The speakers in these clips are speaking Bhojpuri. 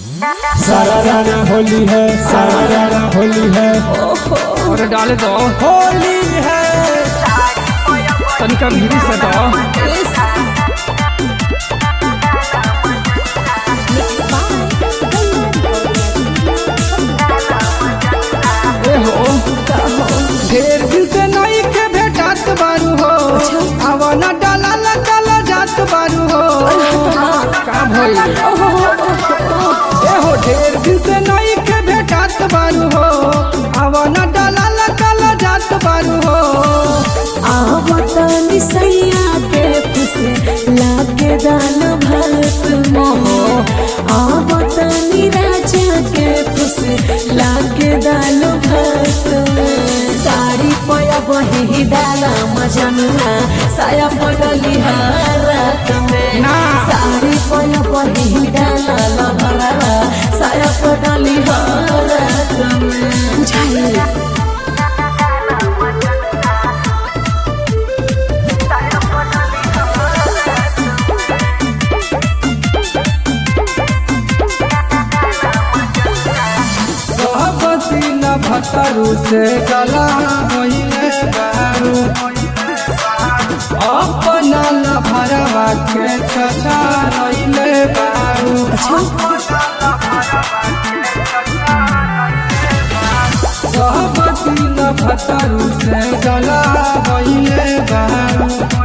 सारा रारा होली है सारा रारा होली है और डाले दो होली है तनिका भीरी से दो ए हो ढेर दिन से नई के भेटात बारू हो आवाना डाला लगा जात बारू हो का भइल ए हो ढेर दिन से नई के भेटात बारू हो आवाना डाला लगा जात बारू हो आवतनी सैया के खुशे लागे दान भरत मोह आवतनी राजा के खुशे लागे दान भरत साड़ी पया बही डाला मजनुआ साया पडली हारत में ना। साड़ी पया बही डाला लभरा साया पडली हारत में बुझाइए सहबती न भतरू से गला होइले बारू अपना न भरवा के चचा रइले बारू सहबती न भतरू से गला होइले बारू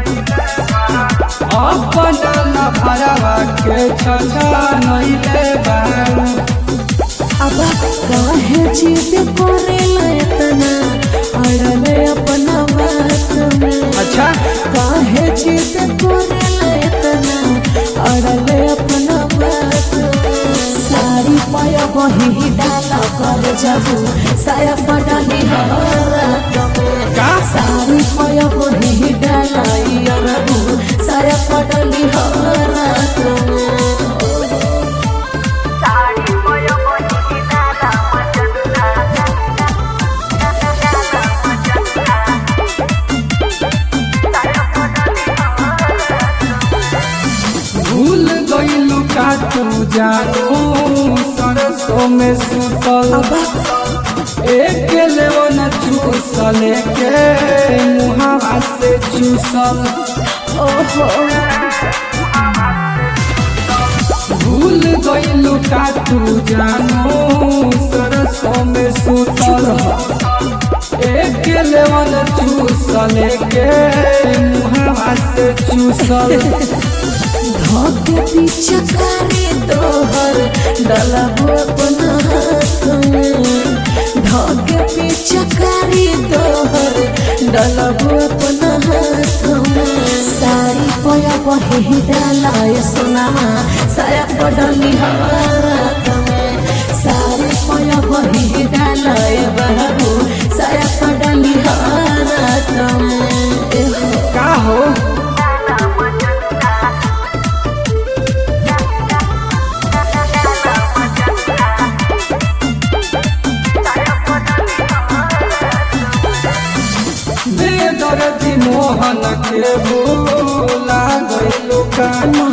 अपना न भरवा के चचा रइले बारू अब काहे जिद करेला इतना अड़ले अपना बात में अच्छा काहे जिद करेला इतना अड़ले अपना बात में साड़ी पाया वही डाला कर जाबू साया पडाली हरात में का? साड़ी पाया वही डाला यारबू साया पडाली हरात में भूल गईलू का तू जानू सरसों में सुतल एक लेवन चूसल के मुहावा से चूसल ओहो भूल गईलू का तू जानू सरसों में सुतल एक लेवन चूसल के मुहावा से चूसल धोके पीछे करे तोहर डलबो अपना हाथ में धोके पीछे करे तोहर डलबो अपना हाथ में साड़ी पया बही डालाय सोना साया पडली हाथ में साड़ी पया बही डालाय बहू साया पडली हाथ में एहो का हो बेदर्दी मोहन के भूला गईलू का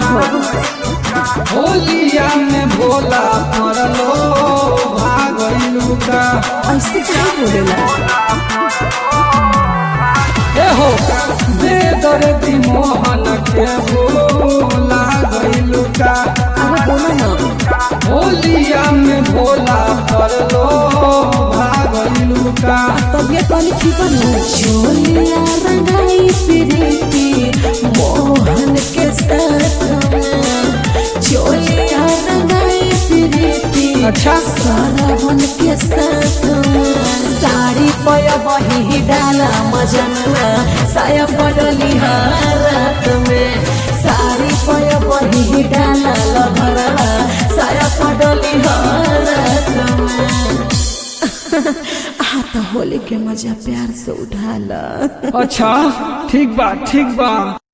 होलिया में भोला पड़लो भागलू का ऐसे क्या बोलेला ए हो बेदर्दी मोहन के भूला गईलू का अरे बोलो ना होलिया में भोला पड़लो भागलू का तबियत वाली ठीक बनो चोलिया रंगाई प्रीति मोहन के साथ में चोलिया रंगाई प्रीति अच्छा। सारावन के साथ में साड़ी पया बही डाला मजनुआ साया पडली हारत में साड़ी पया बही डाला लभरा साया पडली हारत में आ तो होली के मजा प्यार से उठाला अच्छा ठीक बा ठीक बा